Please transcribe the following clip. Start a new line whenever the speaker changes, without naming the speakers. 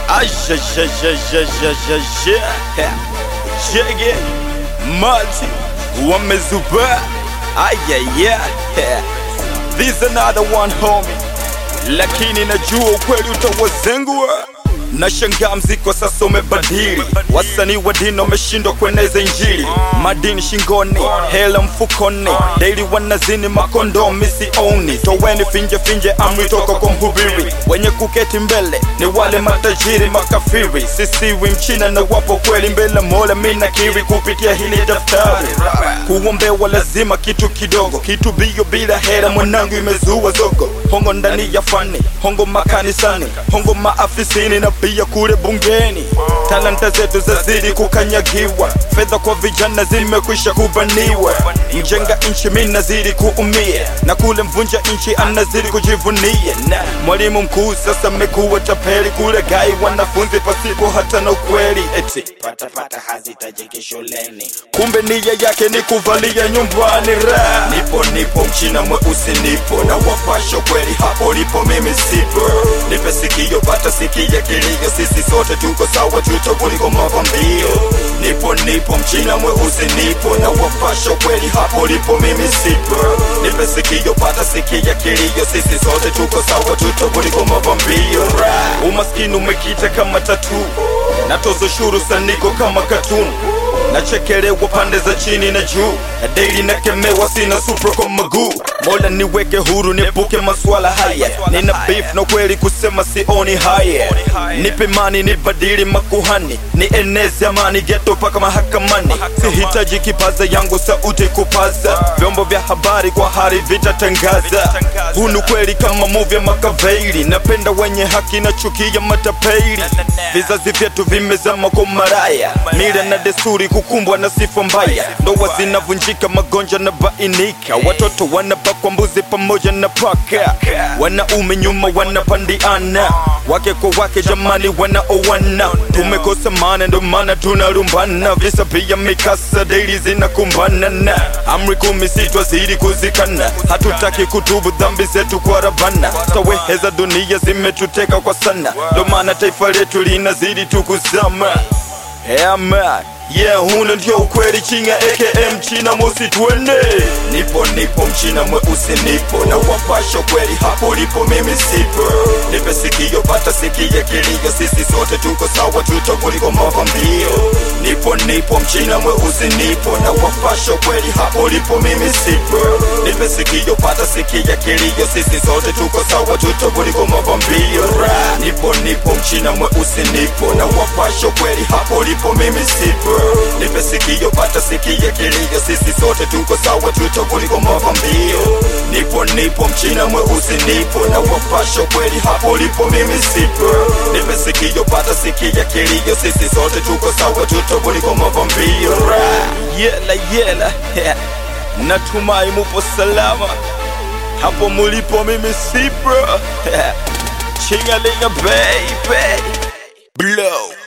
Jege Mati wamezuba ayaya This another one homie, lakini najua ukweli utawazengua. Nashangaa mziki wa sasa umebadili, wasanii wa dini wameshindwa kueneza Injili. Madini shingoni, hela mfukoni, daily wanazini makondo misioni. Toweni finje finje, amri toka kwa mhubiri. Wenye kuketi mbele ni wale matajiri makafiri. Sisiwi mchina na wapo kweli mbele Mola, mimi nakiri kupitia hili daftari. Kuombewa lazima kitu kidogo, kitu bio bila hela, mwanangu imezua zogo. Hongo ndani ya fani, hongo makanisani, hongo maafisini na pia kule bungeni. Talanta zetu zazidi kukanyagiwa, fedha kwa vijana zimekwisha kubaniwa. Mjenga nchi mimi nazidi kuumia, na kule mvunja nchi anazidi kujivunia. Na mwalimu mkuu sasa amekuwa tapeli, kule gai wanafunzi pasipo hata na ukweli eti
patapata hazitajiki shuleni
kumbe nia yake ni kuvalia nyumbani ra nipo nipo mchina mweusi nipo na wapasho kweli hapo lipo mimi sipo nipe sikio pata sikia kilio sisi sote tuko sawa tuto kuliko mavambio nipo nipo mchina mweusi nipo na wapasho kweli hapo lipo mimi sipo nipe sikio pata sikia kilio sisi sote tuko sawa tuto kuliko mavambio ra umaskini umekita kama tatu natozo shuru saniko kama katuni nachekelewa pande za chini na juu na daily nakemewa sina supra kwa maguu mola niweke huru niepuke maswala haya nina beef na kweli kusema sioni haya nipe mani nibadili makuhani ni enezi amani geto paka mahakamani sihitaji kipaza yangu sauti kupaza vyombo vya habari kwa hari vitatangaza huu ni kweli kama movie ya makaveili napenda wenye haki na chukia matapeli vizazi vyetu vimezama kwa maraya mila na desturi kukumbwa na sifa mbaya ndoa zinavunjika magonjwa na bainika watoto wanabakwa mbuzi pamoja na paka wanaume nyuma wanapandiana wake kwa wake jamani wanaowana tumekosa maana ndo maana tunalumbana visa pia mikasa daily zinakumbana na amri kumi sitwa zidi kuzikana hatutaki kutubu dhambi zetu kwa rabana stawehe za dunia zimetuteka kwa sana ndo maana taifa letu linazidi tukuzama Yeah man, yeah huna ndio ukweli chinga aka mchina mosi twende Nipo nipo mchina mweusi nipo na wapasho kweli hapo lipo mimi sipo Nipe sikio pata sikia kilio sisi sote tuko sawa tuto kuliko mavambio Nipo nipo mchina mweusi nipo na wapasho kweli hapo lipo mimi sipo Nipe sikio pata sikia kilio sisi sote tuko sawa tuto kuliko mavambio Ra. Nipo nipo mchina mweusi nipo na wapasho kweli hapo lipo mimi sipo Nipe sikio pata sikia kilio sisi sote tuko sawa tuto kuliko mavambio Nipo nipo mchina mweusi nipo na wapasho kweli hapo lipo mimi sipo Nipe sikio pata sikia kilio sisi sote tuko sawa tuto kuliko mavambio Ra. Yela yela Natumai mupo salama hapo mulipo mimi sipo Chingalinga baby Blow